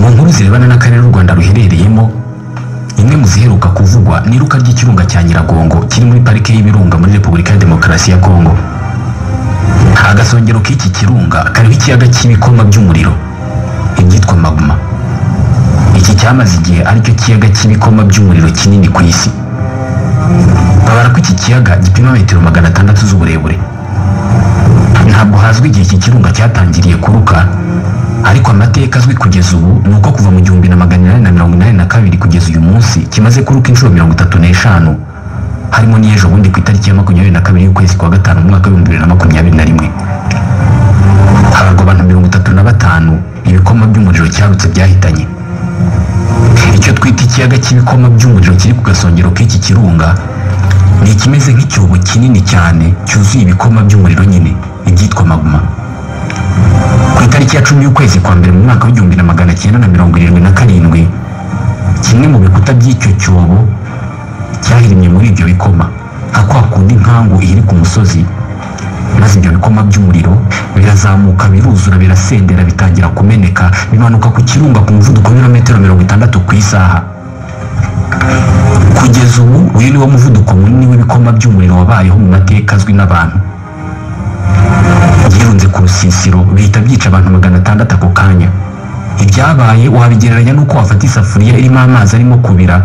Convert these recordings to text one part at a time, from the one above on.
inkuru zirebana n'akarere u rwanda ruherereyemo imwe mu ziheruka kuvugwa ni iruka ry'ikirunga cya nyiragongo kiri muri parike y'ibirunga muri repubulika ya demokarasi ya kongo agasongero k'iki kirunga kariho ikiyaga cy'ibikoma by'umuriro ibyitwa magma iki cyamaze igihe aricyo kiyaga cy'ibikoma by'umuriro kinini ku isi babara ko iki kiyaga gipima metero magana atandatu z'uburebure ntabwo hazwi igihe iki kirunga cyatangiriye kuruka ariko amateka azwi kugeza ubu ni uko kuva mu gihumbi na magana inani na mirongo inani na kabiri kugeza uyu munsi kimaze kuruka inshuro mirongo itatu n'eshanu harimo n'ejo bundi ku itariki ya makumyabiri na kabiri y'ukwezi kwa gatanu mu mwaka w'ibihumbi bibiri na makumyabiri na rimwe habarwa abantu mirongo itatu na batanu ibikoma by'umuriro cyarutse byahitanye icyo twita ikiyaga cy'ibikoma by'umuriro kiri ku gasongero k'iki kirunga ni ikimeze nk'icyobo kinini cyane cyuzuye ibikoma by'umuriro nyine ibyitwa magma ku itariki ya cumi y'ukwezi kwa mbere mu mwaka w'igihumbi na magana cyenda na mirongo irindwi na karindwi kimwe mu bikuta by'icyo cyobo cyahirimye muri ibyo bikoma nka kwa kundi inkangu iri ku musozi maze ibyo bikoma by'umuriro birazamuka biruzura birasendera bitangira kumeneka bimanuka ku kirunga ku muvuduko w'ibirometero mirongo itandatu ku isaha kugeza ubu uyu ni wo muvuduko munini w'ibikoma by'umuriro wabayeho mu mateka azwi n'abantu byirunze ku rusisiro bihita byica abantu magana atandatu ako kanya ibyabaye wabigereranya n'uko wafata isafuriya irimo amazi arimo kubira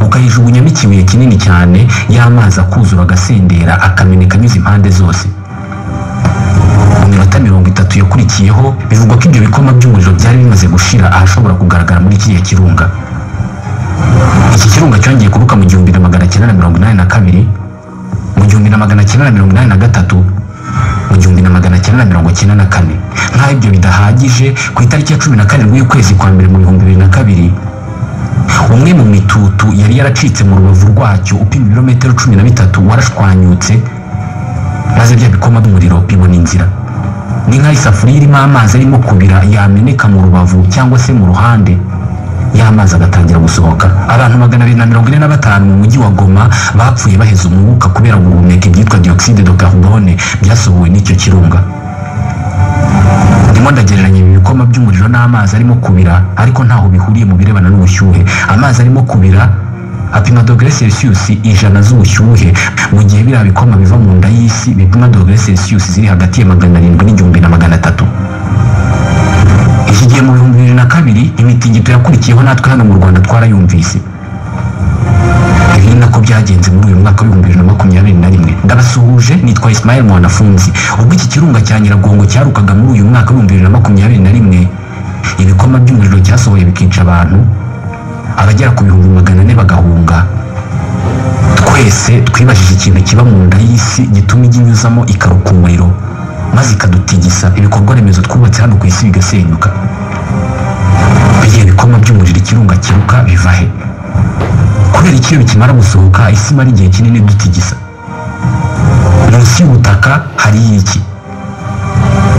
ukayijugunyamo ikibuye kinini cyane y'amazi akuzura agasendera akameneka anyuze impande zose mu minota mirongo itatu yakurikiyeho bivugwa ko ibyo bikoma by'umuriro byari bimaze gushira ahashobora kugaragara muri kiriya kirunga iki kirunga cyongeye kuruka mu gihumbi na magana cyenda na mirongo inani na kabiri mu gihumbi na magana cyenda na mirongo inani na gatatu mu gihumbi na magana cyenda na mirongo cyenda na kane nk'aho ibyo bidahagije ku itariki ya cumi na karindwi y'ukwezi kwa mbere mu bihumbi bibiri na kabiri umwe mu mitutu yari yaracitse mu rubavu rwacyo upima ibirometero cumi na bitatu warashwanyutse maze bya bikoma by'umuriro bibona inzira ni nk'aho isafuriya irimo amazi arimo kubira yameneka mu rubavu cyangwa se mu ruhande y'amazi agatangira gusohoka abantu magana abiri na mirongo ine na batanu mu mujyi wa goma bapfuye baheze umwuka kubera guhumeka ibyitwa dioxide de carbone byasohowe n'icyo kirunga ndimo ndagereranya ibi bikoma by'umuriro n'amazi arimo kubira ariko ntaho bihuriye mu birebana n'ubushyuhe amazi arimo kubira apima dogere celsius ijana z'ubushyuhe mu gihe biriya bikoma biva mu nda y'isi bipima dogere celsius ziri hagati ya magana arindwi n'igihumbi na magana atatu iki gihe mu bihumbi bibiri na kabiri imitingito yakurikiyeho natwe hano mu rwanda twarayumvise ibi ni nako byagenze muri uyu mwaka w'ibihumbi bibiri na makumyabiri na rimwe ndabasuhuje nitwa isimayeli mwanafunzi ubwo iki kirunga cya nyiragongo cyarukaga muri uyu mwaka w'ibihumbi bibiri na makumyabiri na rimwe ibikoma by'umuriro cyasohoye bikica abantu abagera ku bihumbi magana ane bagahunga twese twibajije ikintu kiba mu nda y'isi gituma ijya inyuzamo ikaruka umuriro maze ikadutigisa ibikorwa remezo twubatse hano ku isi bigasenyuka bigiye ibikoma by'umuriro ikirunga kiruka biva he kubera ikiyo bikimara gusohoka isi imara igihe kinini dutigisa munsi y'ubutaka hari iki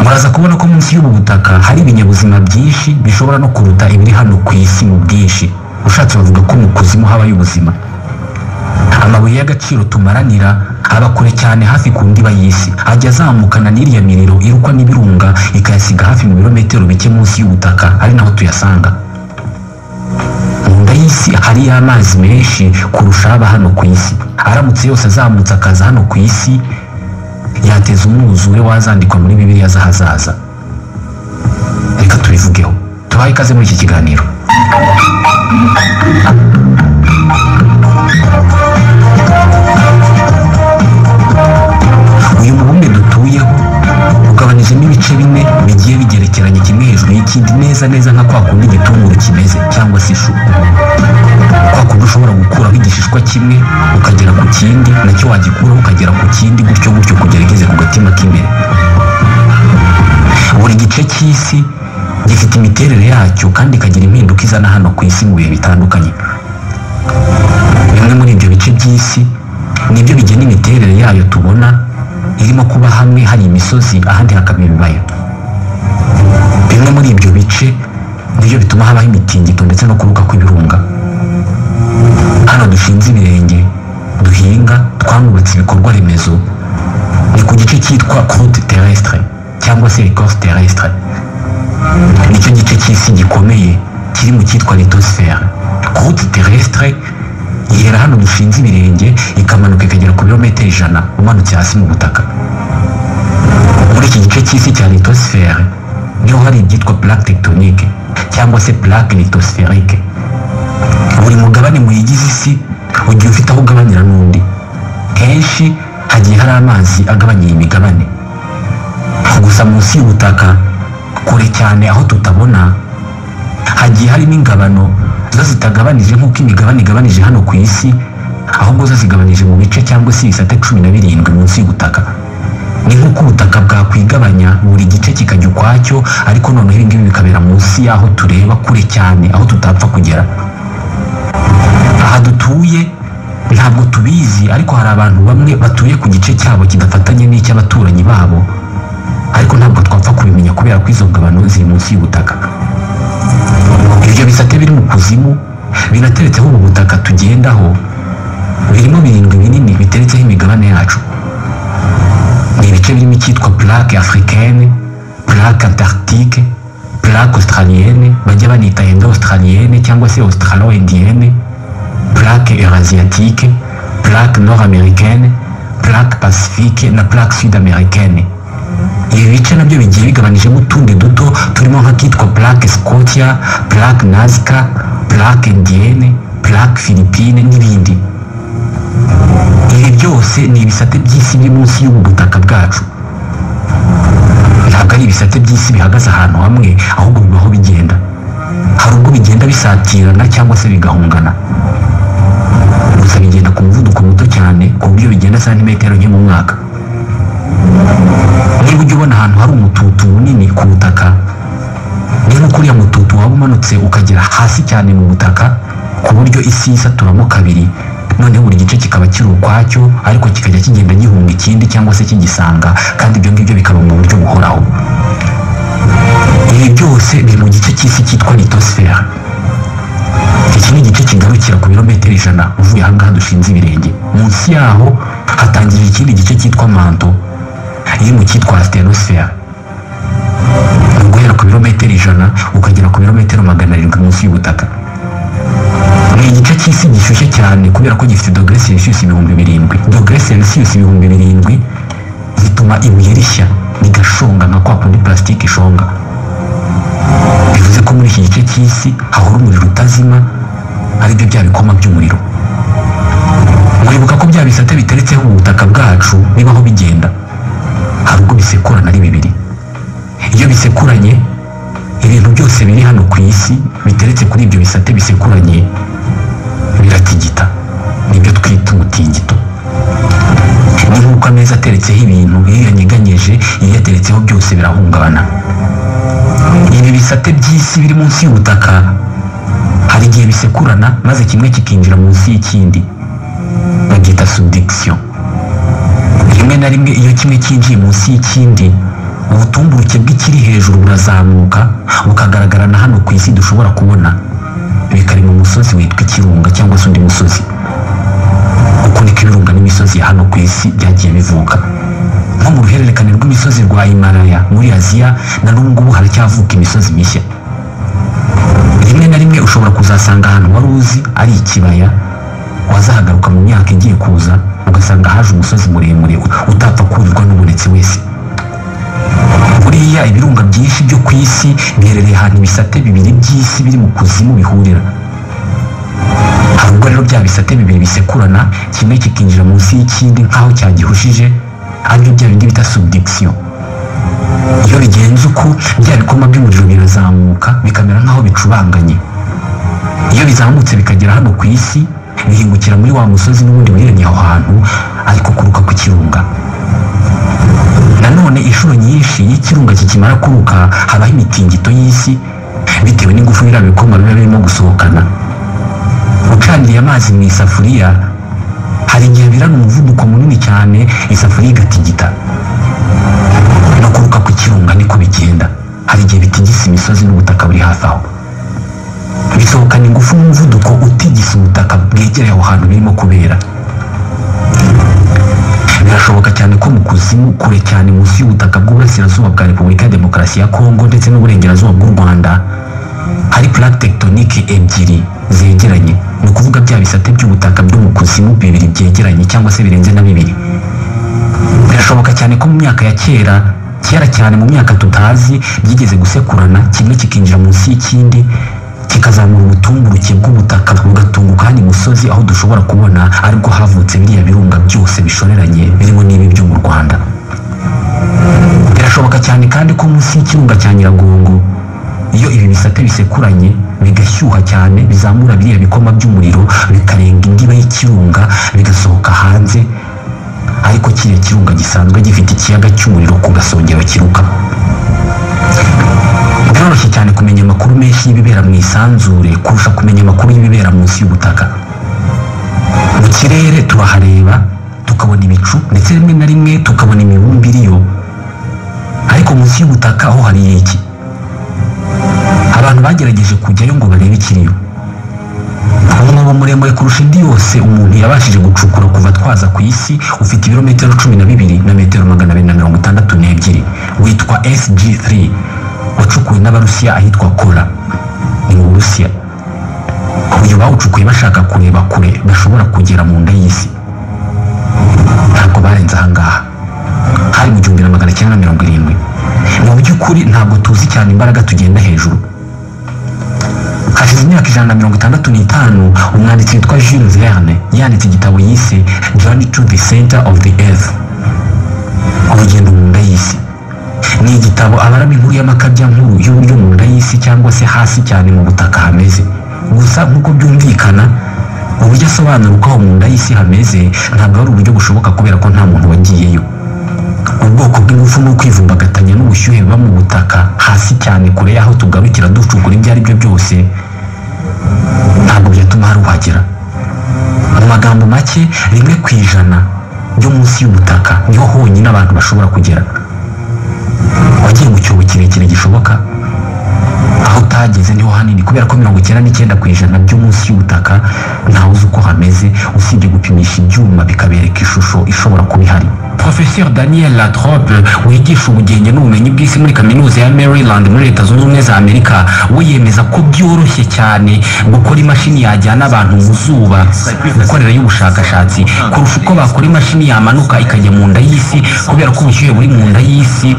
muraza kubona ko munsi y'ubu butaka hari ibinyabuzima byinshi bishobora no kuruta ibiri hano ku isi mu bwinshi ushatse bavuga ko mu kuzimu habayo ubuzima amabuye y'agaciro tumaranira aba kure cyane hafi ku ndiba y'isi ajya azamukana n'iriya miriro irukwa n'ibirunga ikayasiga hafi mu birometero bike munsi y'ubutaka ari naho tuyasanga mu nda y'isi hariyo amazi menshi kurusha aba hano ku isi aramutse yose azamutse akaza hano ku isi yateza umwuzure wazandikwa muri bibiliya z'ahazaza reka tubivugeho tubahe ikaze muri iki kiganiro uyu mubumbe dutuyeho ugabanijemo ibice bine bigiye bigerekeranye kimwe hejuru y'ikindi neza neza nka kwa kundi igitunguru kimeze cyangwa se ishu kwa kundi ushobora gukuraho igishishwa kimwe ukagera ku kindi nacyo wagikuraho ukagera ku kindi gutyo gutyo kugera igeze ku gatima k'imbere buri gice cy'isi gifite imiterere yacyo kandi ikagira impinduka izana hano ku isi mu bihe bitandukanye bimwe muri ibyo bice by'isi nibyo bigena imiterere yayo tubona irimo kuba hamwe hari imisozi ahandi hakaba ibibaya bimwe muri ibyo bice nibyo bituma habaho imitingito ndetse no kuruka kw'ibirunga hano dushinze ibirenge duhinga twanubatse ibikorwa remezo ni ku gice cyitwa croute terrestre cyangwa se ecorce terrestre nicyo gice cy'isi gikomeye kiri mu cyitwa litosifera route terrestre yera hano dushinze ibirenge ikamanuka ikagera ku birometero ijana umanutse hasi mu butaka muri iki gice cy'isi cya litosifere niho hari ibyitwa plaque tectonique cyangwa se plaque litosiferique buri mugabane muyigize isi ugiye ufite aho ugabanira n'undi kenshi hagiye hari amazi agabanya iyi migabane gusa munsi y'ubutaka kure cyane aho tutabona hagiye harimo ingabano zo zitagabanije nk'uko imigabane igabanije hano ku isi ahubwo zo zigabanije mu bice cyangwa se ibisate cumi na birindwi munsi y'ubutaka ni nk'uko ubutaka bwakwigabanya buri gice kikajya ukwacyo ariko noneho ibi ngibi bikabera munsi y'aho tureba kure cyane aho tutapfa kugera aha dutuye ntabwo tubizi ariko hari abantu bamwe batuye ku gice cyabo kidafatanye n'icy'abaturanyi babo ariko ntabwo twapfa kubimenya kubera ko izo ngabano ziri munsi y'ubutaka ibyo bisate biri mu kuzimu binateretseho ubu butaka tugendaho birimo birindwi binini biteretseho imigabane yacu ni ibice birimo icyitwa plaque africaine plaque antarctique plaque australienne bajya banita indo australienne cyangwa se australo indienne plaque eurasiatique plaque nord américaine plaque pacifique na plaque sud américaine ibi bice nabyo bigiye bigabanijemo utundi duto turimo nk'akitwa plaque scotia plaque nazca plaque indienne plaque philippine n'ibindi ibi byose ni ibisate by'isi biri munsi y'ubu butaka bwacu ntabwo ari ibisate by'isi bihagaze ahantu hamwe ahubwo bibaho bigenda hari ubwo bigenda bisatirana cyangwa se bigahungana gusa bigenda ku muvuduko muto cyane ku buryo bigenda santimetero nke mu mwaka niba ujya ubona ahantu hari umututu munini ku butaka ni nk'uko uriya mututu waba umanutse ukagera hasi cyane mu butaka ku buryo isi yisaturamo kabiri noneho buri gice kikaba kiri ukwacyo ariko kikajya kigenda gihunga ikindi cyangwa se kigisanga kandi ibyo ngibyo bikaba mu buryo buhoraho ibi byose biri mu gice cy'isi cyitwa litosifera iki ni igice kigarukira ku birometero ijana uvuye aha ngaha dushinze ibirenge munsi yaho hatangirira ikindi gice cyitwa manto iri mu cyitwa asitenosifera guhera ku birometero ijana ukagera ku birometero magana arindwi munsi y'ubutaka ni igice cy'isi gishyushye cyane kubera ko gifite dogere selisiyusi ibihumbi birindwi dogere selisiyusi ibihumbi birindwi zituma ibuye rishya rigashonga nka kwa kundi purasitike ishonga bivuze ko muri iki gice cy'isi hahora umuriro utazima aribyo bya bikoma by'umuriro muribuka ko bya bisate biteretseho ubutaka bwacu bibaho bigenda hari ubwo bisekurana ari bibiri iyo bisekuranye ibintu byose biri hano ku isi biteretse kuri ibyo bisate bisekuranye biratigita nibyo twita umutingito ni nk'uko ameza ateretseho ibintu iyo yanyeganyeje iyo ateretseho byose birahungabana ibi bisate by'isi biri munsi y'ubutaka hari igihe bisekurana maze kimwe kikinjira munsi y'ikindi babyita subdikisiyo rimwe na rimwe iyo kimwe cyinjiye munsi y'ikindi ubutumburuke bw'ikiri hejuru burazamuka bukagaragara na hano ku isi dushobora kubona bikari mu musozi witwa ikirunga cyangwa se undi musozi uko niko ibirunga n'imisozi ya hano ku isi byagiye bivuka nko mu ruhererekane rw'imisozi rwa himalaya muri aziya na n'ubu ngubu haracyavuka imisozi mishya rimwe na rimwe ushobora kuzasanga ahantu wari uzi ari ikibaya wazahagaruka mu myaka igiye kuza ugasanga haje umusozi muremure utapfa kurirwa n'ubonetse wese buriya ibirunga byinshi byo ku isi biherereye ahantu ibisate bibiri by'isi biri mu kuzimu bihurira hari ubwo rero bya bisate bibiri bisekurana kimwe kikinjira munsi y'ikindi nk'aho cyagihushije aribyo bya bindi bita subdikisiyo iyo bigenze uko bya bikoma by'umuriro birazamuka bikamera nk'aho bicubanganye iyo bizamutse bikagera hano ku isi bihingukira muri wa musozi n'ubundi buriranye aho hantu ariko kuruka ku kirunga nanone inshuro nyinshi iyo ikirunga kikimara kuruka habaho imitingito y'isi bitewe n'ingufu biriya bikoma biba birimo gusohokana ucaniye amazi mu isafuriya hari igihe birana umuvuduko munini cyane isafuriya igatigita no kuruka ku kirunga niko bigenda hari igihe bitigisa imisozi n'ubutaka buri hafi aho bisohokana ingufu n'umuvuduko utigisa ubutaka bwegereye aho hantu birimo kubera birashoboka cyane ko mu kuzimu kure cyane munsi y'ubutaka bw'uburasirazuba bwa repubulika ya demokarasi ya kongo ndetse n'uburengerazuba bw'u rwanda hari plaque tetonike ebyiri zegeranye ni ukuvuga bya bisate by'ubutaka byo mu kuzimu bibiri byegeranye cyangwa se birenze na bibiri birashoboka cyane ko mu myaka ya kera kera cyane mu myaka tutazi byigeze gusekurana kimwe kikinjira munsi y'ikindi kikazamura ubutumburuke bw'ubutaka bugatunguka hano imusozi aho dushobora kubona aribwo havutse biriya birunga byose bishoreranye birimo n'ibi byo mu rwanda birashoboka cyane kandi ko munsi y'ikirunga cya nyiragongo iyo ibi bisate bisekuranye bigashyuha cyane bizamura biriya bikoma by'umuriro bikarenga indiba y'ikirunga bigasohoka hanze ariko kiriya kirunga gisanzwe gifite ikiyaga cy'umuriro ku gasongero kiruka biroroshye cyane kumenya amakuru menshi y'ibibera mu isanzure kurusha kumenya amakuru y'ibibera munsi y'ubutaka mu kirere turahareba tukabona ibicu ndetse rimwe na rimwe tukabona imibumbe iriyo ariko munsi y'ubutaka ho hari iki abantu bagerageje kujyayo ngo barebe ikiriyo umwobo muremure kurusha indi yose umuntu yabashije gucukura kuva twaza ku isi ufite ibirometero cumi na bibiri na metero magana abiri na mirongo itandatu n'ebyiri witwa sg3 wacukuwe n'abarusiya ahitwa kora ni mu burusiya uyu bawucukuye bashaka kureba kure bashobora kugera mu nda y'isi ntabwo barenze ahangaha hari mu gihumbi na magana cyenda na mirongo irindwi mu by'ukuri ntabwo tuzi cyane imbaraga tugenda hejuru hashize imyaka ijana na mirongo itandatu n'itanu umwanditsi witwa jules verne yanditse igitabo yise journey to the center of the earth urugendo mu nda y'isi ni igitabo abarama inkuru y'amakabya nkuru y'uburyo mu nda y'isi cyangwa se hasi cyane mu butaka hameze gusa nk'uko byumvikana uburyo asobanura uko aho mu nda y'isi hameze ntabwo ari uburyo bushoboka kubera ko nta muntu wagiyeyo ubwoko bw'ingufu ni ukwivumbagatanya n'ubushyuhe buba mu butaka hasi cyane kure y'aho tugarukira ducukura ibyo ari byo byose ntabwo byatuma hari uhagera mu magambo make rimwe ku ijana ryo munsi y'ubutaka niho honyine abantu bashobora kugera wagiye mu cyobo kirekire gishoboka aho utageze niho hanini kubera ko mirongo icyenda n'icyenda ku ijana byo munsi y'ubutaka ntawe uzi uko hameze usibye gupimisha ibyuma bikabereka ishusho ishobora kuba ihari profesor daniel latrobe wigisha ubugenge n'ubumenyi bw'isi muri kaminuza ya maryland muri leta zunze ubumwe za amerika we yemeza ko byoroshye cyane gukora imashini yajyana abantu mu zuba gukorerayo ubushakashatsi kurusha uko bakora imashini yamanuka ikajya mu nda y'isi kubera ko ubushyuhe buri mu nda y'isi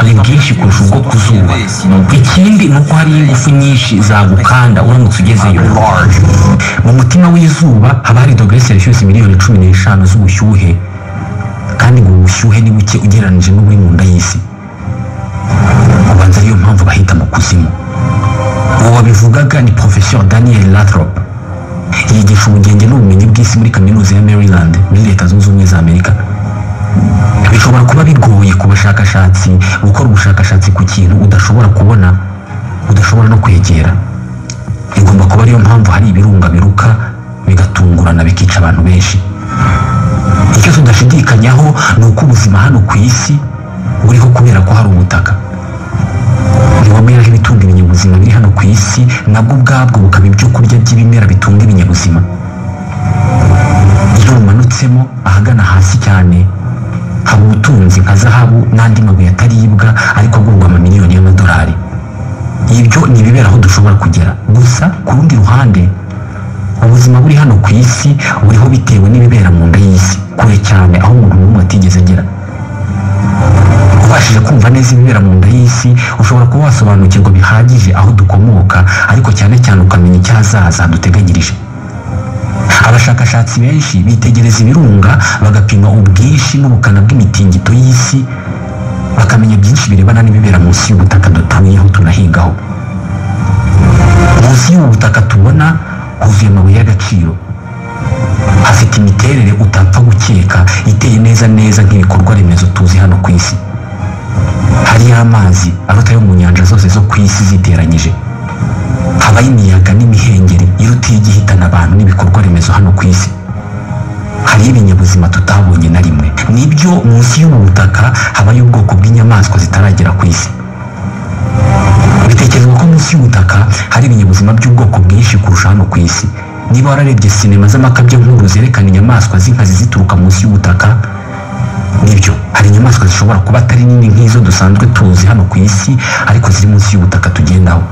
ni bwinshi kurusha ubwo ku zuba ikindi ni uko hariyo ingufu nyinshi zagukanda uramutse ugezeyo mu mutima w'izuba haba hari dogere selisiyusi miliyoni cumi n'eshanu z'ubushyuhe kandi ngo ubushyuhe ni buke ugereranyije n'uburi mu nda y'isi ubanza ariyo mpamvu bahita mu kuzimu uwo wabivugaga ni profesor daniel latrop yigisha ubugenge n'ubumenyi bw'isi muri kaminuza ya maryland muri leta zunze ubumwe za amerika bishobora kuba bigoye ku bashakashatsi gukora ubushakashatsi ku kintu udashobora kubona udashobora no kwegera igomba kuba ariyo mpamvu hari ibirunga biruka bigatungurana bikica abantu benshi icyo tudashidikanyaho ni uko ubuzima hano ku isi buriho kubera ko hari ubutaka ntibameraho ibitunga ibinyabuzima biri hano ku isi nabwo ubwabwo bukaba ibyo kurya by'ibimera bitunga ibinyabuzima iyo bumanutsemo ahagana hasi cyane haba ubutunzi nka zahabu n'andi mabuye ataribwa ariko agurwa amamiliyoni y'amadolari ibyo ni ibibera aho dushobora kugera gusa ku rundi ruhande ubuzima buri hano ku isi buriho bitewe n'ibibera mu nda y'isi kure cyane aho umuntu n'umwe atigeze agera ubashije kumva neza ibibera mu nda y'isi ushobora kuba wasobanukirwa bihagije aho dukomoka ariko cyane cyane ukamenya icyahazaza duteganyirije abashakashatsi benshi bitegereza ibirunga bagapima ubwinshi n'ubukana bw'imitingito y'isi bakamenya byinshi birebana n'ibibera munsi y'ubutaka dutuyeho tunahingaho munsi y'ubutaka tubona huzuye amabuye y'agaciro hafite imiterere utapfa gukeka iteye neza neza nk'ibikorwa remezo tuzi hano ku isi hariyo amazi aruta ayo mu nyanja zose zo ku isi ziteranyije habaho imiyaga n'imihengeri irutiye ijya ihitana abantu n'ibikorwa remezo hano ku isi hariyo ibinyabuzima tutabonye na rimwe nibyo munsi y'ubu butaka habayo ubwoko bw'inyamaswa zitaragera ku isi bitekerezwa ko munsi y'ubutaka hari ibinyabuzima by'ubwoko bwinshi kurusha hano ku isi niba wararebye sinema z'amakabya nkuru zerekana inyamaswa z'inkazi zituruka munsi y'ubutaka nibyo hari inyamaswa zishobora kuba atari nini nk'izo dusanzwe tuzi hano ku isi ariko ziri munsi y'ubutaka tugendaho